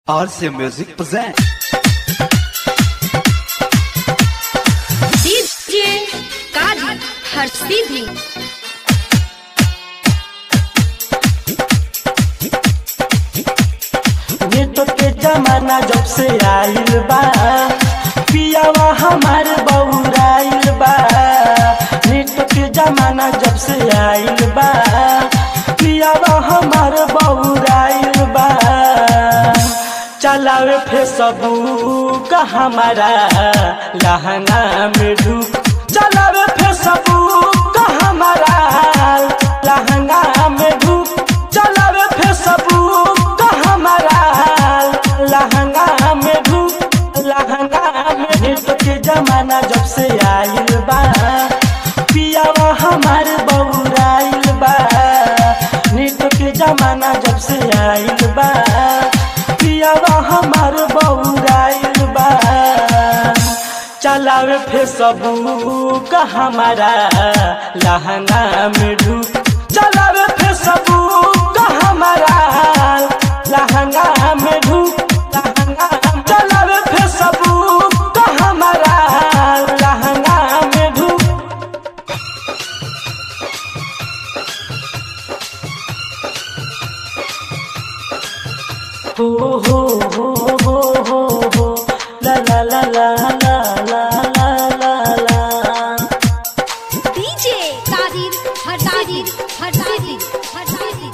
RCA Music present. DJ Kadi Harsidhi net के जमाना जब से आइल बा पियावा हमार बउराइल बा नेट के जमाना जब से आइल बा पियावा हमार बउराइल बा चलावे फेसबुक हमारा लहंगा में ढुक चलावे फेसबुक हमारा लहंगा में ढुक चलावे फेसबुक हमारा लहंगा में ढुक लहंगा में नेट के जमाना जब से आइल बा पियावा हमार बउराइल बा नेट के जमाना जब से आइल बा पियावा हमार बउराइल बा चलावे फेसबुक हमारा लहंगा में ढुक चलावे फेसबुक हमारा लहंगा में ढुक लहंगा चलावे फेसबुक हमारा लहंगा में ढुक हो हो हो हो हो हो ला ला ला ला ला ला ला ला ला DJ Kadi Harsidhi Harsidhi Harsidhi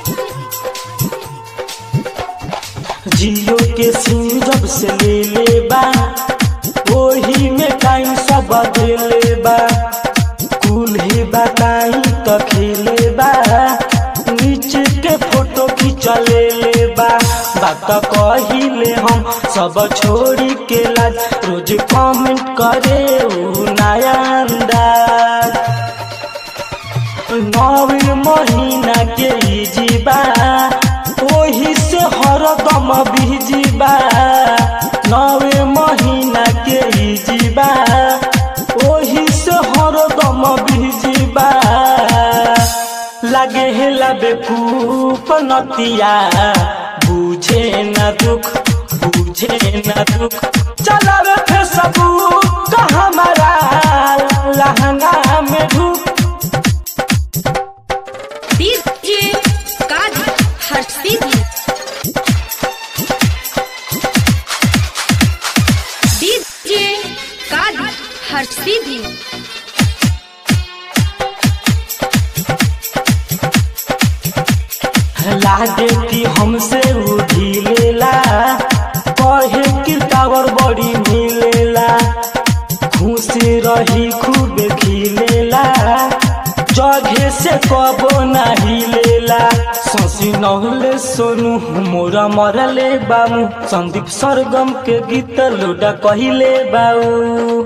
जियो के सिम जब से ले ले बा ओही में टाइम सब देले बा कुल ही बताई तो खेले बा नीचे के फोटो खिंचले ले बा बात कहिले हम सब छोड़ी के लाज रोज कमेंट करे ऊ नया अंदाज नवीन महीना के ई जीवा ओही से हरदम बीजीबा नवे महीना के ई जीवा ओही से हरदम बीजीबा लागे हेला बेकूफ नतिया बुझे न दुख बुझे न दुख चलावे फेसबुक हमारा लहंगा में ढुक DJ Kadi Harsidhi DJ Kadi Harsidhi लागे कि हमसे उ ढीलेला कहे कि टावर बड़ी मिलेला खुशी रही खूब खिलेला जगह से कबो नहीं लेला ससी नहले सोनू मोरा मरले बामू संदीप सरगम के गीत लोडा कहिले बाऊ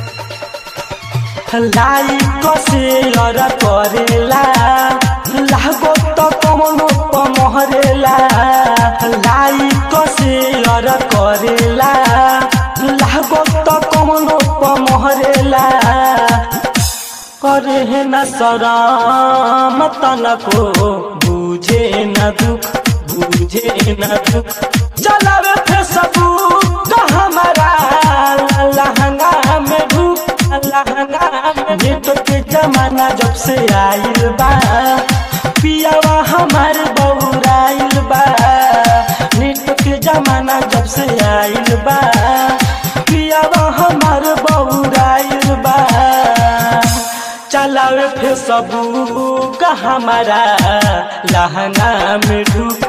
लाइक शेयर करेला लागो त कमनो पमहरेला लाइक शेयर करेला लागो त कमनो पमहरेला करे न शरम तनको बुझे न दुख बुझे न दुख चलावे फेसबुक हमारा लहंगा में ढुक लहंगा में नेट के जमाना जब से आइल बा पियावा हमार बउराइल बा नेट के जमाना जब से आइल बा पियावा हमार बउराइल बा चलावे फेसबुक हमारा लहंगा में ढुक